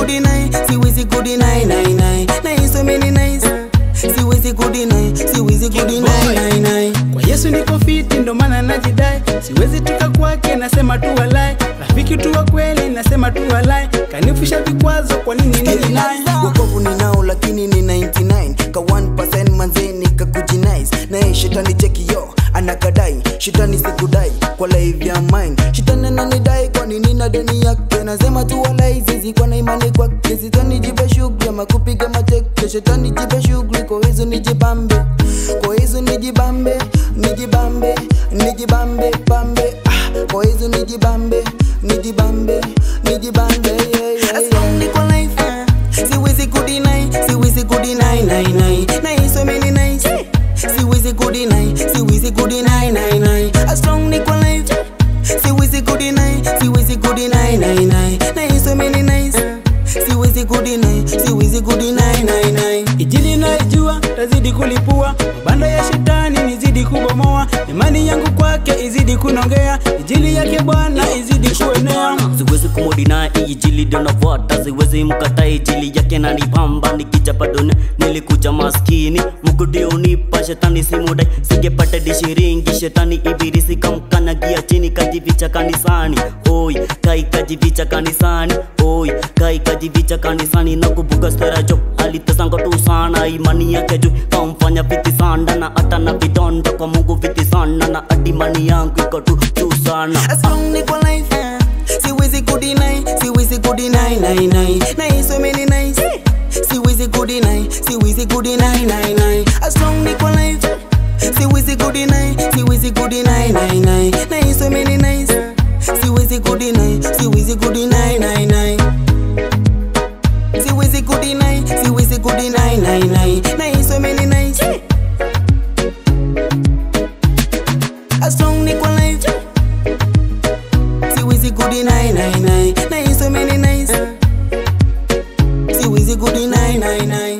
kudinai siwezi kudinai nai nai na so many nice siwezi kudinai siwezi kudinai nai nai kwa yesu niko fiti ndo maana najidai siwezi toka kwake nasema tu walai rafiki tu wa kweli nasema tu walai kanifusha vikwazo kwa nini nini naye wokovu ninao lakini ni 99 ka 1% manzeni kakujinais naye shetani chekio anakadai shetani sikudai kwa live ya mine shetani ananidai kwa nini na deni yake nasema tu walai zizi kwa na imani kwake shetani jipe shughuli ama kupiga mateke shetani jipe shughuli kwa hizo nijibambe kwa hizo nijibambe nijibambe nijibambe bambe ah, kwa hizo nijibambe nijibambe nijibambe yeah, yeah, yeah. Niko life siwezi kudinai siwezi kudinai nai nai nai so many nice siwezi kudinai siwezi kudinai nai nai a strong niko life siwezi kudinai siwezi kudinai nai nai nai so many nice siwezi kudinai siwezi kudinai nai nai Injili naijua tazidi kulipua, mabanda ya shetani nizidi kubomoa, imani yangu kwake izidi kunongea, injili yake Bwana izidi kuenea. siwezi kumodina ijili donavota siwezi mkata ijili yake nanipamba nikichapa dunia nilikuja maskini mugudi unipa shetani simudai singepata dishiringi shetani ibirisi kamkanyagia chini kajivicha kanisani oi kai kajivicha kanisani oi kai kajivicha kanisani na kubuga stera jo alitesanga tu sana imani yake juu kamfanya viti sana na hata na vidonda kwa mungu viti sana na adimani yangu iko tu juu sana a strong niko life siwezi kudinai siwezi kudinai nai nai nai so many nice siwezi kudinai siwezi kudinai nai nai a strong niko life siwezi kudinai siwezi kudinai nai nai nai so many nice siwezi kudinai siwezi kudinai nai nai siwezi kudinai siwezi kudinai nai nai nai so many nice a strong niko life siwezi kudinai nai nai nai so many nice siwezi kudinai nai nai